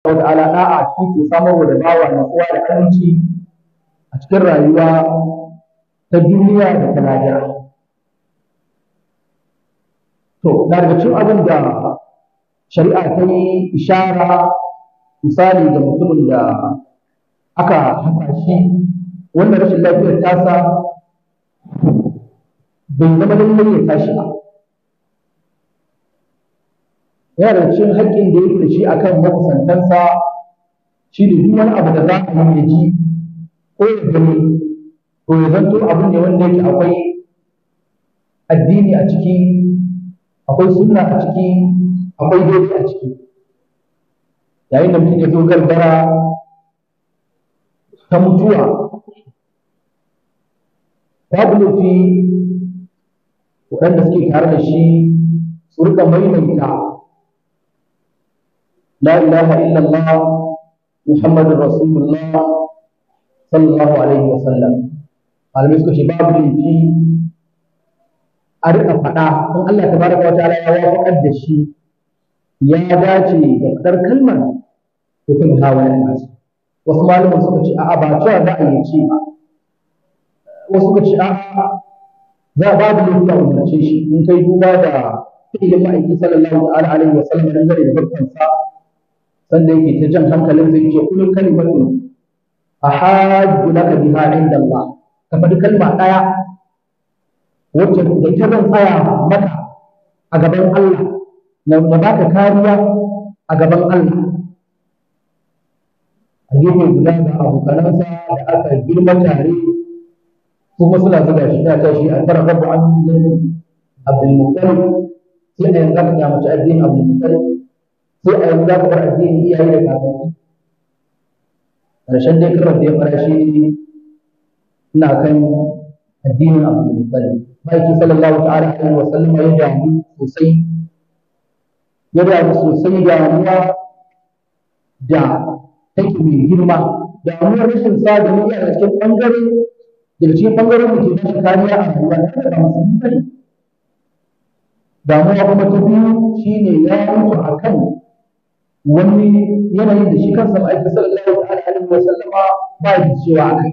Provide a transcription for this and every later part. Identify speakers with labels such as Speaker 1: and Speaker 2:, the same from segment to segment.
Speaker 1: ta'ala da'a shi ke samarwa da bawa natsuwa da aminci a cikin rayuwa ta duniya da ta lahira to daga cikin abin da shari'a ta yi ishara misali ga mutumin da aka hasa shi wannan rashin lafiyar tasa bai zama lallai ya tashi ba yana da cikin haƙƙin da yake da shi akan makusantansa shi ne duk wani abu da za a yi ya ji ko ya gani to ya zanto abu ne wanda yake akwai addini a ciki akwai sunna a ciki akwai daidai a ciki yayin da mutum ya zo gargara ta mutuwa babu laifi waɗanda suke tare da shi su rika maimaita la ilaha illallah muhammadun rasulullah sallallahu alaihi wasallam malamai suka ce babu laifi a rika faɗa in Allah tabaraka wa ta'ala ya wafaƙar da shi ya dace da fitar kalmar to kan hawa ya nasu wasu malaman suka ce a'a ba cewa za a yi ce ba wasu suka ce a'a za a babu laifi a umarce shi in kai duba da fi'ilin ma'aiki sallallahu ta'ala alaihi wa sallam dangane da barkansa sanda yake ta jan hankalin zai ce kullu kalimatun ahajju laka biha inda Allah ka faɗi kalma ɗaya wacce da ita zan tsaya maka a gaban Allah na baka kariya a gaban Allah a gefe guda ga abokanansa da aka girma tare kuma suna zuga shi ta tashi a tara rabu an yi abdul muttalib sai a yanzu ka kyamaci addinin abdul muttalib sai a yanzu ka bar addinin iyaye da kakanni ƙarshen dai karar da ya fara shi ina kan addinin abdul muttalib ma'aiki sallallahu ta'ala alaihi wa sallam ya damu sosai ya damu sosai damuwa da take mai girma damuwar rashin sa da mu a cikin bangare daga cikin bangaren da ke ba shi kariya a rayuwa da ba musulmi bane damuwa kuma ta biyu shine ya mutu akan wani yanayin da shi kansa ma'aikata sallallahu ta'ala alaihi wa sallama ba da cewa akai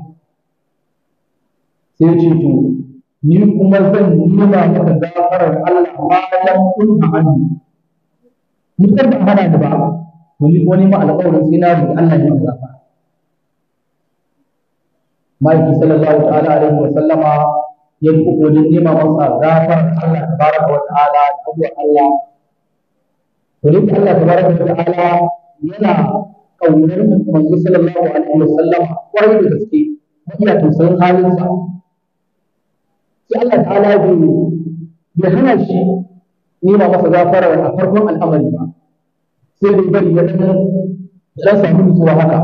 Speaker 1: sai ce to ni kuma zan nema maka gafarar Allah bayan kun hannu mutukar ba hana ni ba wani wani ma alƙawarin sai na roƙi Allah ya gafara Ma'aiki sallallahu ta'ala alaihi wa sallama ya yi kokarin nema masa gafarar Allah tabaraka wa ta'ala da abuwa Allah to dai Allah tabaraka wa ta'ala yana kaunar manzo sallallahu alaihi wa sallama kwarai da gaske iya tausayin halinsa sai Allah ta'ala bai bai hana shi nema masa gafara a farkon al'amari ba sai dai bari ya dan dan samu nutsuwa haka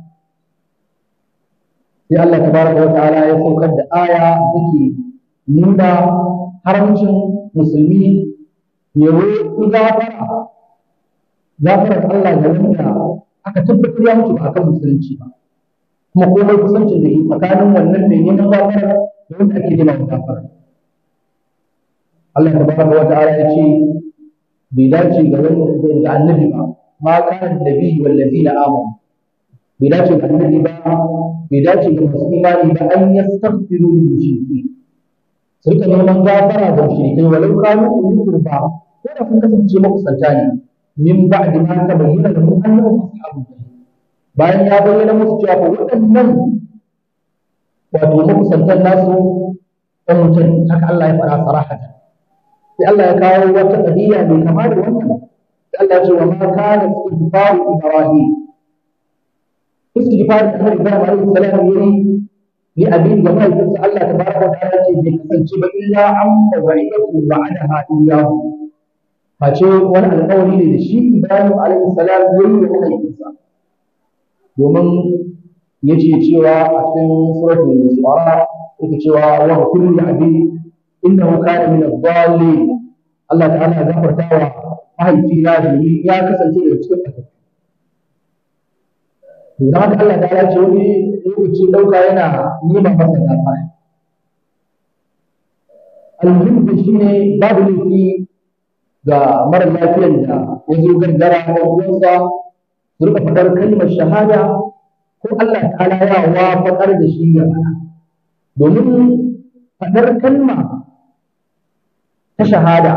Speaker 1: sai Allah tabaraka wa ta'ala ya saukar da aya take nuna haramcin musulmi ya roƙi gafara gafarar Allah da wanda aka tabbatar ya mutu ba akan musulunci ba kuma komai kusancin da ke tsakanin wannan mai neman gafara da wanda ake nema gafara Allah tabaraka wa ta'ala ya ce bai dace ga wanda ga annabi ba ma kana nabi wal ladina amanu bai dace ga annabi ba bai dace ga masu imani ba an yastaghfiru lil mushrikeen su rika neman gafara ga mushrikai walau kanu uli qurba ko da sun kasance makusanta ne min ba'di ma tabayyana lahum annahum ashabul jahim bayan ya bayyana musu cewa ko waɗannan wato makusantan nasu ɗan mutum haka Allah ya faɗa sarahatan sai Allah ya kawo wata qadiya mai kama da wannan sai Allah ya ce wa ma kana istighfaru ibrahim istighfar da Annabi Ibrahim alaihi salam yayi li abin da mai sai Allah tabaraka wa ta'ala ce bai kasance ba illa an mawa'idatu ba'daha iyyahu face wani alƙawari ne da shi Ibrahim alaihi salam yayi da mahaifinsa domin yace cewa a cikin suratul Isra yake cewa wa kullu abi innahu kana min ad-dallin Allah ta'ala ya gafarta wa mahaifina da ni ya kasance daga cikin ƙasa to dan haka Allah ta'ala ce wani lokaci dauka yana nima masa gafara almuhim da shine babu laifi ga mara lafiyar da ya zo gargara ko uwansa su rika faɗar kalmar shahada ko Allah ta'ala ya wafaƙar da shi ya faɗa domin faɗar kalma ta shahada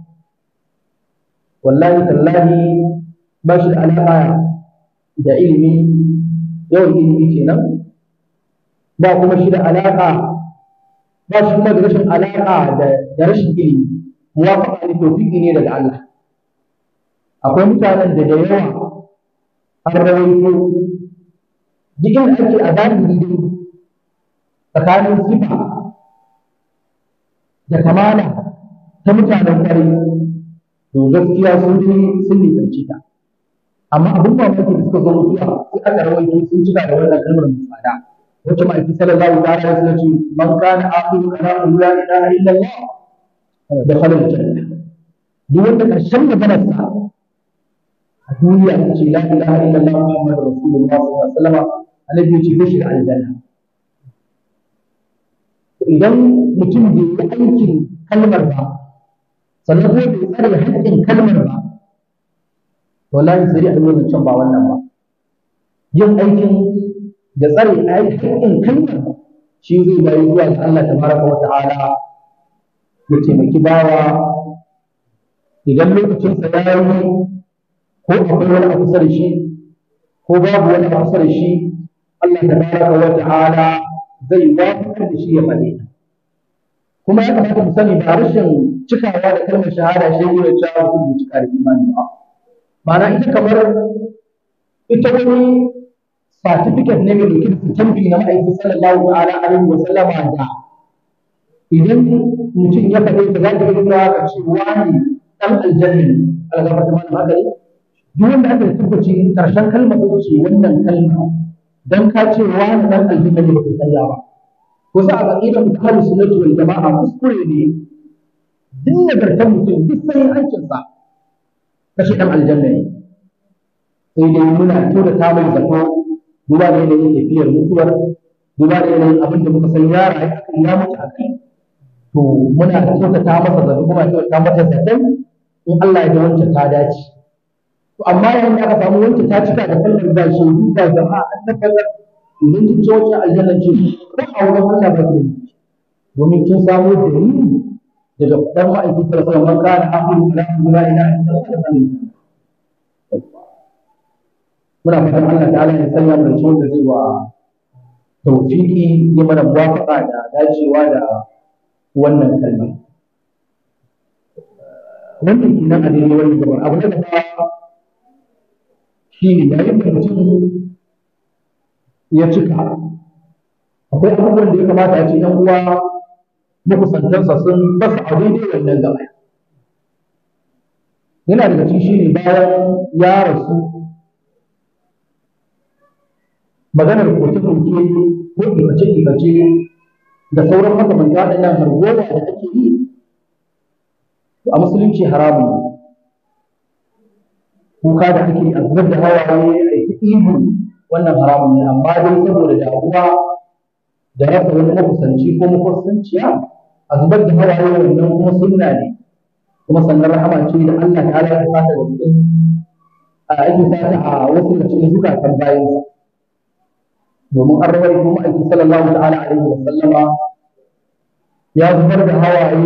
Speaker 1: wallahi tallahi ba shi da alaƙa da ilimi yawan ilimi kenan ba kuma shi da alaƙa ba shi kuma da rashin alaƙa da rashin ilimi muwafaqa ne tawfiqi ne daga Allah akwai mutanen da da yawa an rawaito duk inda ake a zahiri dai tsakanin sifa da kamala ta mutanen kwarai to gaskiya sun fi sun nisanci ta amma abin mamaki da suka zo mutuwa sai aka rawaito sun cika da wannan kalmar mai tsada wacce ma'aiki sallallahu ta'ala ya sanar ce man kana akhiru kalamu la ilaha illallah da khalal janna duk wanda karshen maganar sa a duniya ta ce la ilaha illallah muhammadur rasulullah sallallahu alaihi wasallam annabi ya ce zai shiga aljanna idan mutum bai yi aikin kalmar ba sannan ko bai tsare haƙƙin kalmar ba wallahi sai dai a yi can ba wannan ba yin aikin da tsare haƙƙin kalmar shi zai bayi zuwa ga Allah tabaraka wa ta'ala ya taimaki bawa idan lokacinsa ya yi ko akwai wani a kusa da shi ko babu wani a kusa da shi Allah tabaraka wa ta'ala zai wafakar da shi ya faɗe kuma ya kamata mu sani ba rashin cikawa da kalmar shahada shi ne da cewa mutum bai cika da imani ba ma'ana ita kamar ita wani certificate ne mai dauke da tambi na ma'aikin sallallahu ta'ala alaihi wa sallama da idan mutum ya faɗe ta za ta yi nuna ka ce wani ɗan aljanna ne algaba ta mana haka ne duk wanda aka tabbaci karshen kalmar sai ce wannan kalma dan ka ce wani ɗan aljanna ne baka karya ba ko sa a aqidar mutahaddis sunnati wal jama'a kuskure ne duk nagartar mutum duk sai hancinsa kashi ɗan aljanna ne sai dai muna kyautata mai zato duba da yanayin tafiyar mutuwar duba da yanayin abin da muka san ya rayu a kan ya mutu a kai to muna kyautata masa zato kuma kyautata masa zaton in Allah ya ga wancan ta dace to amma yayin da aka samu wancan ta cika da kallon da shi da jama'a an tabbatar idan kin ce wancan aljanna ce ko a wurin Allah ba ke domin kin samu dalili daga dan ma'aikin sallallahu alaihi wasallam kana akhiru kalamu la ilaha illallah muna fatan Allah ta'ala ya sanya mu da wanda zai wa tawfiki ya mana muwafaqa da dacewa da wannan kalma wannan kenan a daidai wannan gabar abu na gaba shi ne yayin da mutum ya cika akwai abubuwan da ya kamata a ce ɗan uwa makusantansa sun basa a daidai wannan gaba yana daga cikin shi ne bayan ya rasu maganar koke-koke ko ibace-ibace da sauran makamanta waɗannan hargowa da ake yi a musulunci haramun ne kuka da ake a zubar da hawaye a yi ihu wannan haramun ne amma dai saboda damuwa da rasa wani makusanci ko makusanciya a zubar da hawaye wannan kuma sunna ne kuma sannan rahama ce da Allah ta'ala ya fata da cikin a ake fata a wasu da cikin zukatan bayansa domin an rawar kuma aiki sallallahu ta'ala alaihi wa sallama ya zubar da hawaye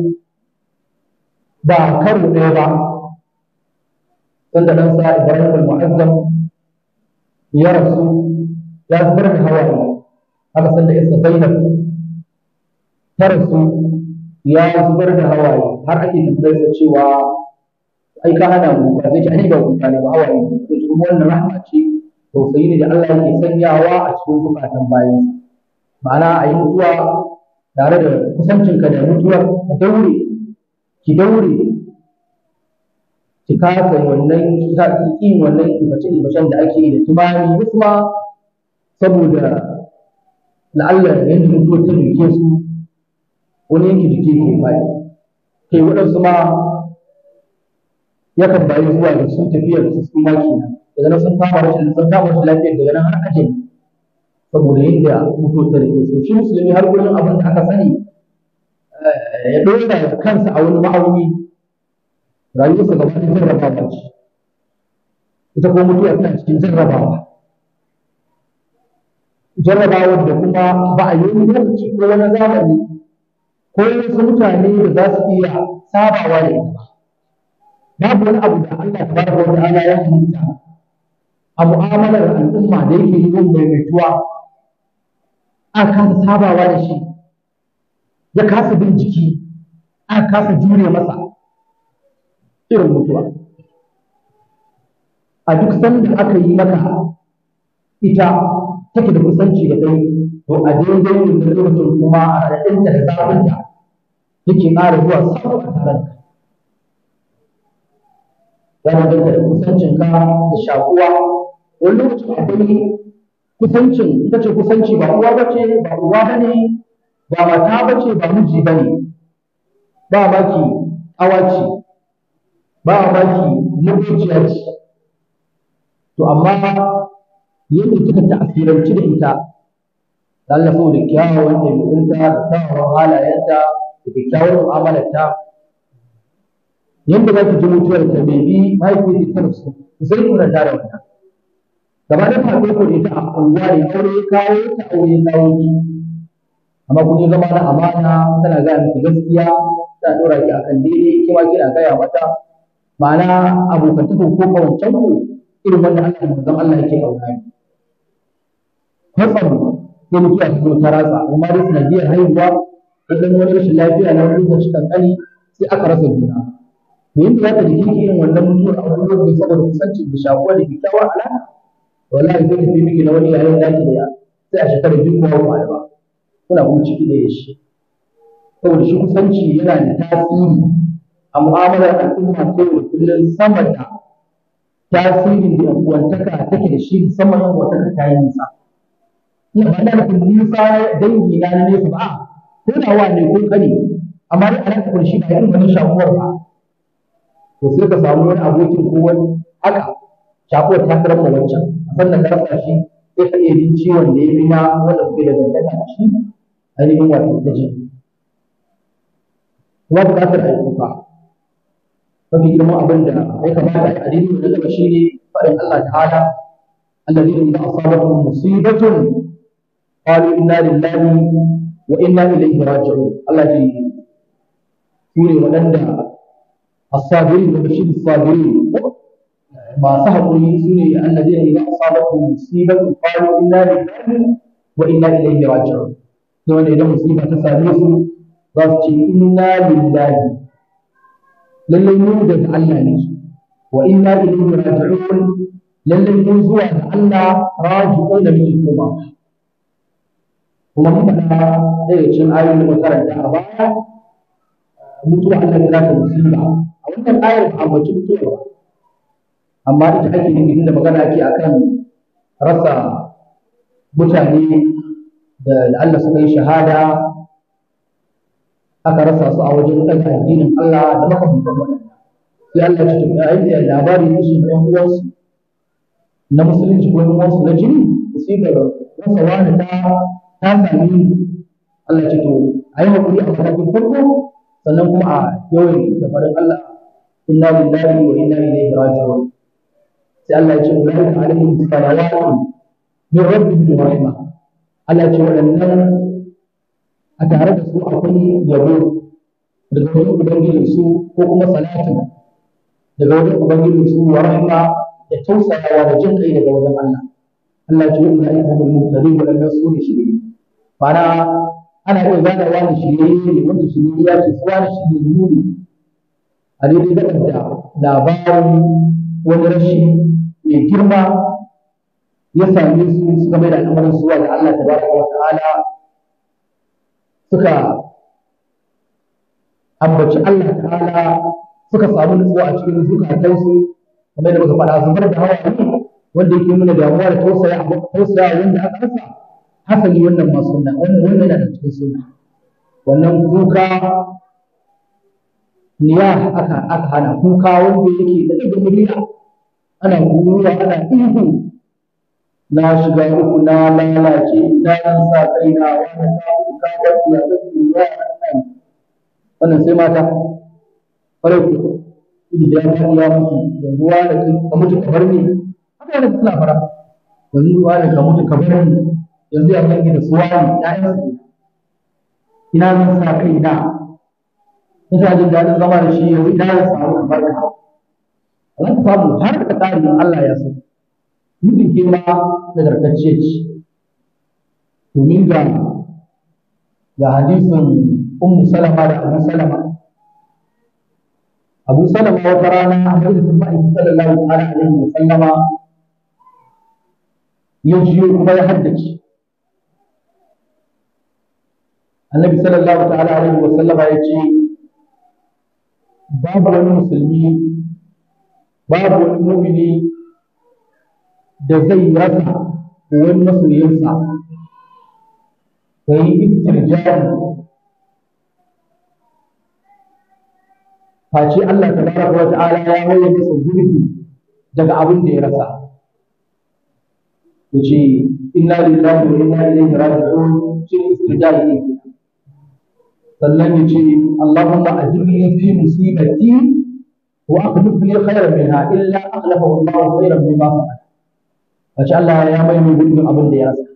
Speaker 1: ba karo ɗaya ba sanda dan sa Ibrahim al-Mu'azzam ya rasu ya zubar da hawaye haka sanda Isa Zainab ta rasu ya zubar da hawaye har ake tambayar sa cewa ai ka hana mu ba zai ci ai ba kuka ne ba hawaye sai kuma wannan rahma ce tausayi ne da Allah yake sanyawa a cikin zukatan bayansa ma'ana a yi mutuwa tare da kusancinka da mutuwar ka daure ki daure ki kasa wannan ki wannan ibace ibacen da ake yi da tumani wasu ma saboda la'alla yadda mutuwar ta duke su wani yanki jiki ke faɗi kai waɗansu ma yakan bayi zuwa da sun tafiyar su su ma kenan daga nan sun kama rashin sun kama rashin lafiyar daga nan har ajin saboda yadda mutuwar ta rike so shi musulmi har kullum abin da aka sani ya ɗora kansa a wani ma'auni rayuwarsa gaba ɗaya jarrabawa ce ita ko mutuwa tana cikin jarrabawa jarrabawar da kuma ba a yi wani lokaci ko wani zamani ko wasu mutane da za su iya sabawa da ita ba babu wani abu da Allah tabaraka wa ta'ala ya halitta a mu'amalar al'umma da yake yi yin maimaituwa aka kasa sabawa da shi ya kasa bin jiki aka kasa jure masa irin mutuwa a duk sanda aka yi maka ita take da kusanci da kai to a daidai wannan lokacin kuma a raɗinta da zafinta yake ƙara zuwa sabu a tare da ya danganta da kusancinka da shakuwa wani lokacin akwai kusancin ita ce kusanci ba uwa bace ba uwa bane ba mata bace ba miji bane ba maki awaci ba maki mabuciya ce to amma yadda kika ta'asiranci da ita da Allah saboda kyawawan ɗabi'unta da kyawawan halayenta da kyakkyawar mu'amalarta yadda za ki ji mutuwar ta bai bi mahaifiyar ta rasu sai kuna tare wannan gaba da faɗo ko ita a unguwa ne aure ya kawo ta aure ya kawo ni amma kun yi zama na amana tana gaya miki gaskiya ta ɗora ki akan daidai ke ma kina gaya mata ma'ana abokantaka ko kawancan ku irin wanda Allah da manzon Allah yake kauna ni kwatsam sai mutuwa ta zo ta ratsa amma dai sanadiyar haihuwa ko dan wani rashin lafiya na wani lokaci kankani sai aka rasa juna to yanda za ta jiki irin wannan mutuwar a wani lokaci saboda kusancin da shakuwa da kyakkyawar alaƙa wallahi sai tafi miki na wani yayin daki da ya sai a shekara biyu kuma ba ba kuna kuma ciki da shi saboda shi kusanci yana da tasiri a mu'amalar al'umma ta yau da kullum sama da tasirin da uwantaka take da shi musamman yan uwantaka ta yi nisa ina ba na nufin nisa dangi na na nesa ba ko da wa ne ko kane amma dai alaƙa da shi ba irin wani shakuwar ba to sai ka samu wani abokin ko wani haka shakuwar ta karar ma wancan sannan ka rasa shi sai ka iya jin ciwon da ya fi na wanda kuke da dangantaka da shi ainihin wato ta ji kuma buƙatar a yi kuka mafi girman abin da ya kamata a yi addini da gaba shi ne faɗin Allah ta'ala الذين إذا أصابتهم مصيبة قالوا إنا لله وإنا إليه راجعون الله جي سوري ونندى الصابرين وبشير الصابرين masu haƙuri su ne alladina idan asabatu musibatu qalu inna lillahi wa inna ilaihi raji'un to wanda idan musiba ta same su za su ce inna lillahi lallai mu daga Allah ne wa inna ilaihi raji'un lallai mu zuwa ga Allah raji'un da muke koma kuma mun faɗa ɗaya cikin ayoyin da makaranta a baya mutuwa Allah ya kira ta musiba a wannan ayar ba a ambaci mutuwa ba amma ita ake nufi inda magana ake akan rasa mutane da Allah suka yi shahada aka rasa su a wajen ɗaga addinin Allah da makamantan wannan sai Allah ya ce ya yi labari ne shi ɗan uwansu na musulunci ko ɗan uwansu na jini musibar rasa wani ta ta sami Allah ya ce to a yi haƙuri a matakin farko sannan kuma a yawan da faɗin Allah inna lillahi wa inna ilaihi raji'un sai Allah ya ce ulaika alaihim salawatun min rabbihim wa rahma Allah ya ce waɗannan a tare da su akwai yabo daga wajen ubangijin su ko kuma salatu daga wajen ubangijin su wa rahma da tausayawa da jin kai daga wajen Allah Allah ya ce ulaika humul muhtadun waɗannan su ne shirye ma'ana ana iya gane wani shirye ne wanda shirye ya ce su wani shirye ne a daidai gaɗar da labarin wani rashi mai girma ya same su suka mai da al'amarin zuwa ga Allah tabaraka wa ta'ala suka ambaci Allah ta'ala suka samu nutsuwa a cikin zukatansu kamar da muka faɗa zubar da hawaye wanda yake nuna damuwa da tausaya tausaya wanda aka rasa hasali wannan ma sunna wannan wannan yana da cikin sunna wannan kuka niya aka aka hana kuka wanda yake da ɗaga murya ana kuruwa ana ihu na shiga uku na lalace na nan sa kai na wani ta kuka wani ya ga kuruwa nan wannan sai mata kwarai ku idan ya ya mutu yanzu wani ka mutu ka bar ni haka ne suna fara yanzu wani ka mutu ka bar ni yanzu ya zangi da su wani ƴaƴan su ina zan sa kai na ina jin daɗin zama da shi yanzu ina zan samu kamar ka za ka samu har ka ƙari in Allah ya so mutum ke ma nagartacce ce domin ga ga hadisin ummu salama da abu salama abu salama wata rana a majalisin ma'aikin sallallahu alaihi wa sallama ya jiyo kuma ya haddace annabi sallallahu ta'ala alaihi wa sallama ya ce babu wani musulmi babu wani mumini da zai rasa wani masoyinsa ka yi istirjari face Allah tabaraka wa ta'ala ya waye masa gurbi daga abin da ya rasa yace inna lillahi wa inna ilaihi raji'un shi istirjari ne sannan yace Allahumma ajirni fi musibati wa akhlif li khayran minha illa akhlafahu Allah khayran mimma fa'ala wace Allah ya mai mai gurbin abin da ya rasa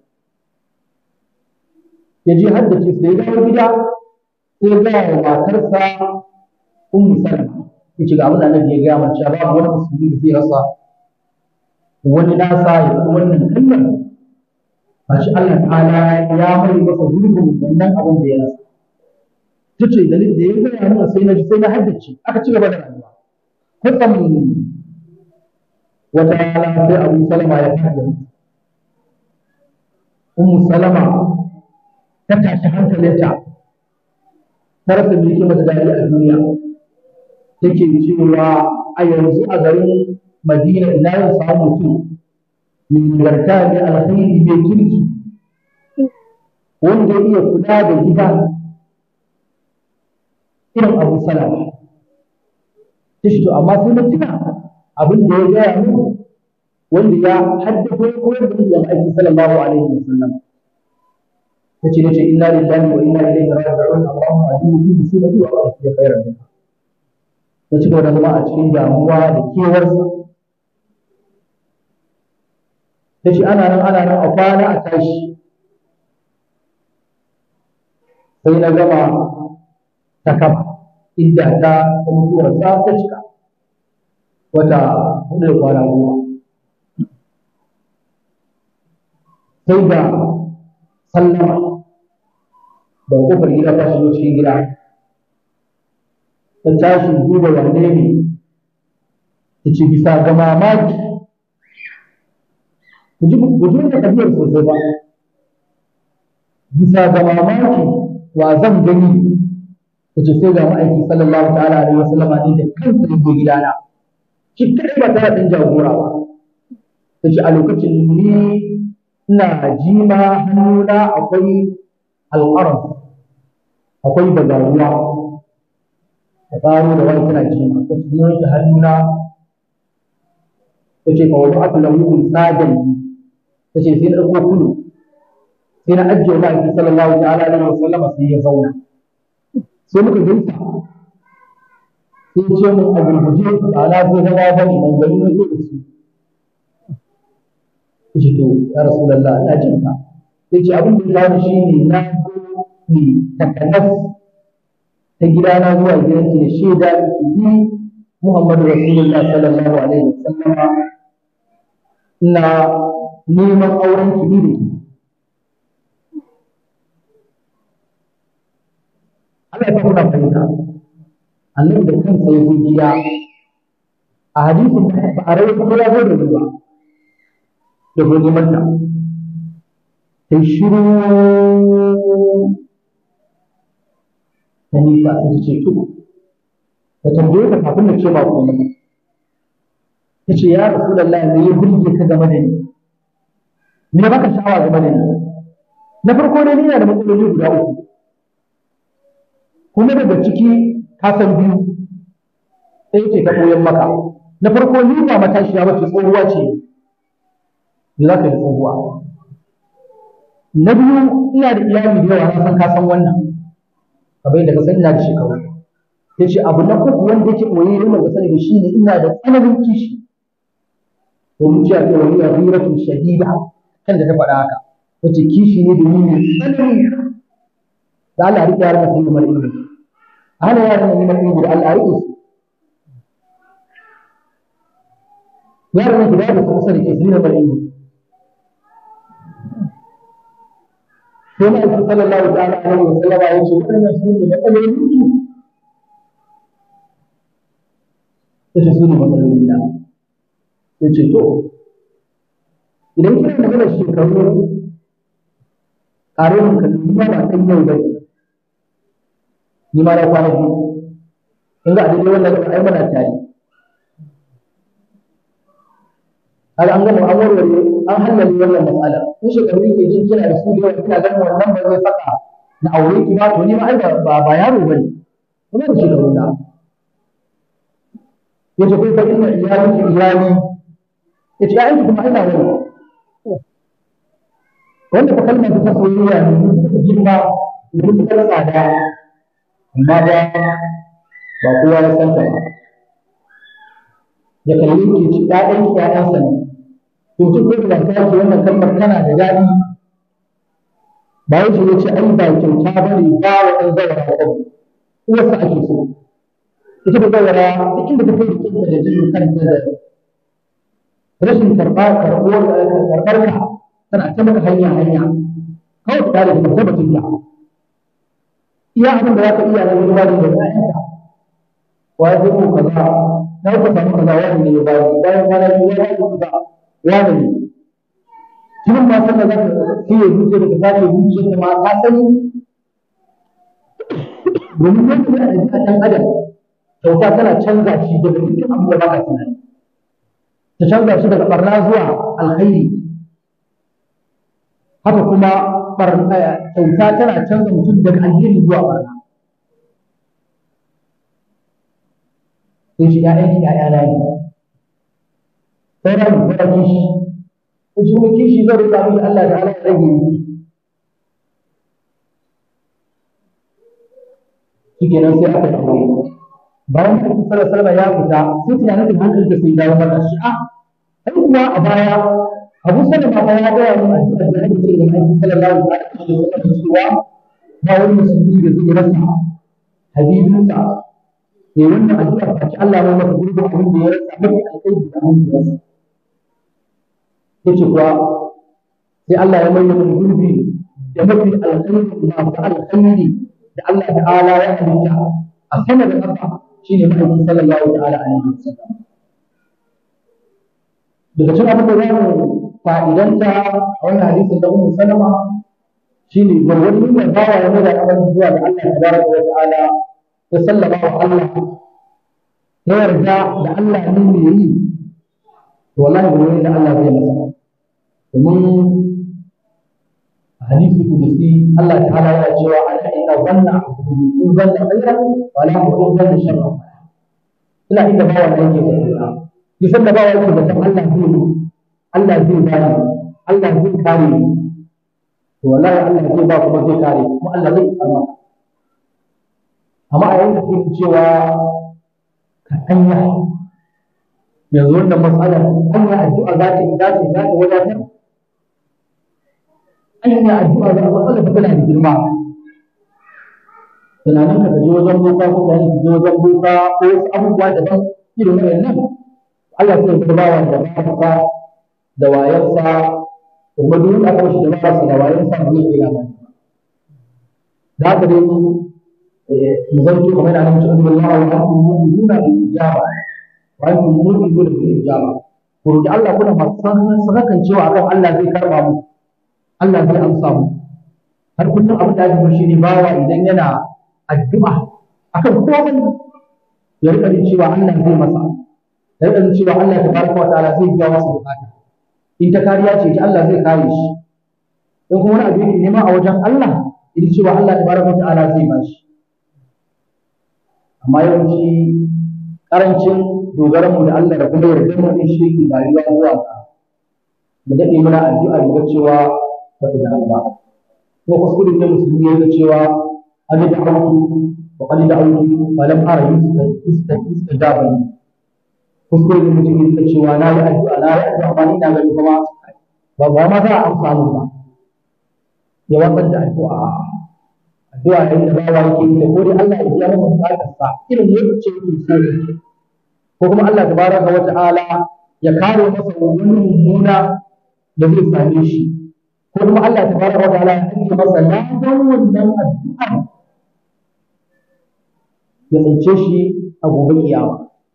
Speaker 1: ya je haddace sai ya dawo gida sai ga wa matarsa ummu salama yace ga abin da annabi ya gaya mana cewa babu wani musulmi da zai rasa wani nasa ya kuma wannan kalmar Bashi Allah ta'ala ya mai masa gurbin wannan abin da ya rasa tace da da ya gaya mana sai na ji sai na haddace aka ci gaba da rayuwa kwatsam wata rana sai abu salama ya fada ummu salama ta tashi hankalinta ta rasa me yake mata dadi a duniya take cewa a yanzu a garin madina ina yin samu mutum mai nagarta mai alkhairi mai kirki wanda ya iya kula da gida irin abu salama ta shi to amma sai na tuna abin da ya gaya muku wanda ya haddasa ya koyar da da aiki sallallahu alaihi wa sallam tace nace inna lillahi wa inna ilaihi raji'un allahumma ajini fi musibati wa aqdi khairan minha ta ci gaba da zama a cikin damuwa da kewarsa ta ce ana nan ana nan a kwana a tashi sai na gama ta kaba inda ta ta mutuwarsa ta cika wata hudu da kwana goma sai da sallama da kofar gida ta shigo cikin gida ta tashi duba wanne ne ta ce bisa ga mamaki ku ji da tafiyar sosai ba bisa ga mamaki wa zan gani ta ce sai ga ma'aiki sallallahu ta'ala alaihi wasallama ne da kansa ya zo gidana shi kadai ba tare da jagora ba ta ce a lokacin ni ina jima hannuna akwai alƙarar akwai bagaruwa da tsaro da wani tana jima ta ce yanke hannuna ta ce kawo aka lahu sadan ta ce sai na ɗauko kulu sai na ajiye wa ma'aikin sallallahu ta'ala alaihi wa sallama sai ya zauna sai muka gaisa sai ce mun a gurguje a na zo zama ba ne ban gani na zo da su ce to ya rasulullah ina jin ka sai ce abin da ya kawo shi ne na zo ne takanas ta gidana zuwa gidanki da shaida miki ni Muhammadu Rasulullah sallallahu alaihi wa sallama ina neman auren ki ni da ki Allah ya fa kuna fahimta annabi da kansa ya zo gida a hadisin ba a rai ko ya zo da ruwa da zo neman ta ta shiru ta nisa sai ta ce tudu ta tambaye ka kafin na ce ba komai ta ce ya rasulallah me ya burge ka game da ni me ya baka sha'awa game da ni na farko dai ina da matsaloli guda uku kuma daga ciki ka san biyu sai ce ta koyan maka na farko ni ba matashiya ba ce tsohuwa ce me za ka yi tsohuwa na biyu ina da iyali da yawa na san ka san wannan kamar yadda ka san ina da shekaru yace abu na uku wanda yake koyi ne ga sani shi ne ina da tsananin kishi domin cewa ta wani ghiratu shadida kan da ta faɗa haka wace kishi ne domin mai tsanani da Allah ya rike yaran sai neman ilimi ana yaran neman ilimi da Allah ya rike su yaran da da su kusa da ke su neman ilimi sai na aiki sallallahu ta'ala alaihi wa sallama ya ce waɗannan su ne matsalolin su ya ce su ne matsalolin na ya ce to idan kina magana shekaru ƙare mun kalli ni ma ba ɗan yau ba ni ma na kwana biyu in ga a daidai wannan gaba ai muna tare kaga an gama an warware an hallale wannan matsala in shekaru yake jin kina da su da yawa kina ganin wannan ba zai saka na aure ki ba to ni ma ai ba ba yaro bane kuma da shekaru na yace kai fa inna iyaliki iyali yace ai kuma ina wani wanda fa kalmar ta soyayya ne ta girma da mutukar tsada amma ba ba kowa ya san ta ba ya kalli ke ci ɗaɗan ki ƴaƴansa ne to tun ko da ta ce wannan kalmar tana da daɗi ba wai ya ce ai ba kyauta ba ne ba wa ɗan zawara ba uwarsa ake so ita da zawara duk inda ta kai jikinta da jin kanta da rashin karɓa karɓuwar karɓar ka tana ta maka hanya hanya kawai ta da ta tabbatin ta iya abin da za ka iya na wani bani da ƴaƴanka wa ya ko kaza na ka samu kaza wani ne ya bani bayan kwana biyu ya ko kaza wani ne kin ma san da za ka kiyaye zuciya da ka sake zuciya ta ma ka sani domin yadda da ɗabi'a ɗan adam kyauta tana canza shi daga dukkan abin da ba ka tunani ta canza shi daga ɓarna zuwa alkhairi haka kuma kyauta tana canza mutum daga alheri zuwa barna sai shi ƴaƴan ki ƴaƴa na ne sai ran sai kishi ko shi kuma kishi zai rika miki Allah da Allah ya rage miki shikenan sai aka dawo bayan da sallallahu alaihi wasallam ya fita sai tunanin hankali da sai dawo mata shi a ai kuma a baya abu salama ba ya gaya min addu'ar da ake ce da aiki sallallahu alaihi wa sallam cewa ba wani musulmi da zai rasa habibinsa ne wannan addu'ar ta ci Allah ya masa gurbin abin da ya rasa mafi alkhairi da abin da ya rasa yace kuwa sai Allah ya mai min gurbi da mafi alkhairi masu alkhairi da Allah ta'ala ya halitta a sama da ƙasa shine ma'aikin sallallahu ta'ala alaihi wa sallam daga cikin abin da za mu fa'idanta a wannan hadisin da Ummu Salama shine gwargwadon da bawa ya mai da abin zuwa ga Allah tabaraka wa ta'ala ya sallama wa Allah ya yarda da Allah ne mai yi to wallahi gwargwadon da Allah zai masa domin hadisi kudusi Allah ta'ala yana cewa ana inna zanna in zanna khairan wa la in zanna sharran ina inda bawa ne yake zato kisan da bawa yake zaton Allah zai yi Allah zai bani Allah zai kare ni to wallahi Allah zai ba kuma zai kare kuma Allah zai tsama amma a yanzu kake cewa ka anya yanzu wannan matsalar anya addu'a za ta za ta za ta wadatar anya addu'a za ta matsalar ta tana da girma tunanin ka je wajen boka ko ka je wajen boka ko wasu abubuwa daban irin wannan Allah sai ya bawa da ba da wayansa kuma duk aka shi da ba da wayansa ba zai iya ba da haka dai mu zanto kamar da annabi sallallahu alaihi wa sallam mu'minuna bil ijaba wa antum mu'minuna bil ijaba ku roki Allah kuna masu sakakan cewa akan Allah zai karba mu Allah zai amsa mu har kullum abin da ake shi ne bawa idan yana addu'a akan komai ya rika cewa Allah zai masa ya rika cewa Allah tabaraka wa ta'ala zai biya masa bukata in ta kariya ce Allah zai kare shi in kuma wani abu yake nema a wajen Allah idan cewa Allah tabaraka ta'ala zai ba shi amma yawanci karancin dogaran mu da Allah da kuma yarda mu din shi yake rayuwa zuwa ga mu dade muna addu'a mu ga cewa ba ta da ba ko kuskure ne musulmi ya ga cewa an da auku wa qad da'awtu wa lam ara yustajaba li kuskure da mutum yake cewa na yi addu'a na yi addu'a amma ina gani kuma ba ba ma za a amsa min ba ya watsar da addu'a addu'a yayin da bawa yake yi da ko dai Allah ya biya masa bukatar sa irin yadda ce yake so ko kuma Allah tabaraka wa ta'ala ya kare masa wani mummuna da zai same shi ko kuma Allah tabaraka wa ta'ala ya ajiye masa ladan wannan addu'a ya tsince shi a gobe kiyama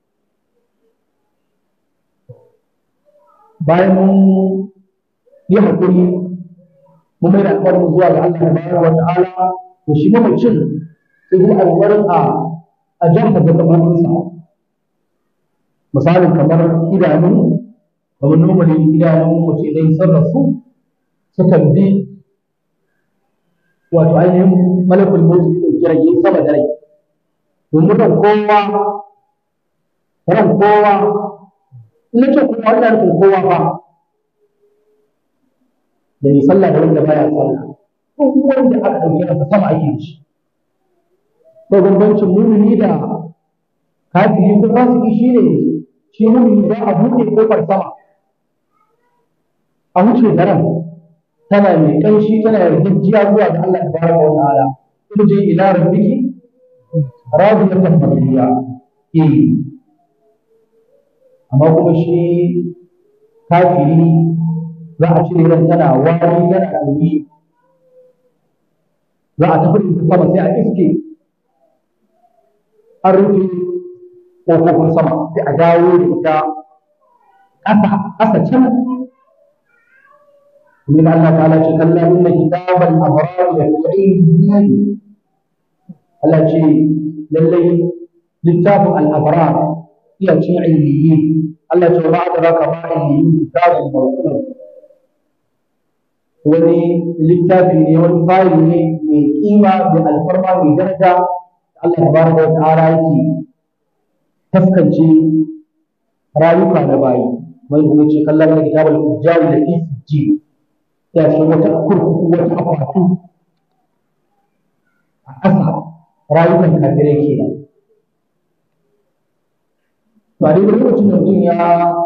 Speaker 1: bayan mun yi haƙuri mun mai da alƙawarin zuwa ga Allah tabaraka wa ta'ala to shi mamacin sai kuma a ƙoƙarin a a jan mazakamansa misalin kamar idanu kamar normally idanun mace idan sun rasu sukan bi wato ainihin malakul mawt da ɗauki rai yayi sama da rai domin ran kowa ran kowa in ce kuma ina nufin kowa fa da mai sallah da wanda baya sallah duk wanda aka ɗauke masa sama ake da shi to bambancin mumini da kafiri ko fasiki shine shi mumini za a buɗe kofar sama a wuce da ran tana mai ƙanshi tana yarjejjiya zuwa ga Allah tabaraka wa ta'ala turji ila rabbiki radiyatan mardiya eh amma kuma shi kafiri za a cire ran tana wari tana ɗumi za a tafi da sama sai a iske an rufe ƙofofin sama sai a dawo da ita ƙasa ƙasa can من الله تعالى كلا إن كتاب الأبرار لفي عليين الله شيء للي لكتاب الأبرار هي شيء عليين الله شيء ما أدراك ما عليين كتاب مرقوم wani littafi ne wani fayil ne mai kima mai alfarma mai daraja Allah tabaraka wa ta'ala yake taskance rayuka da bayi mai kuma ce kallon da kitabul ujjari da fi sijji ya ce wata kurkuku wata akwatu a ƙasa rayukan kafirai ke nan. To a daidai lokacin da mutum ya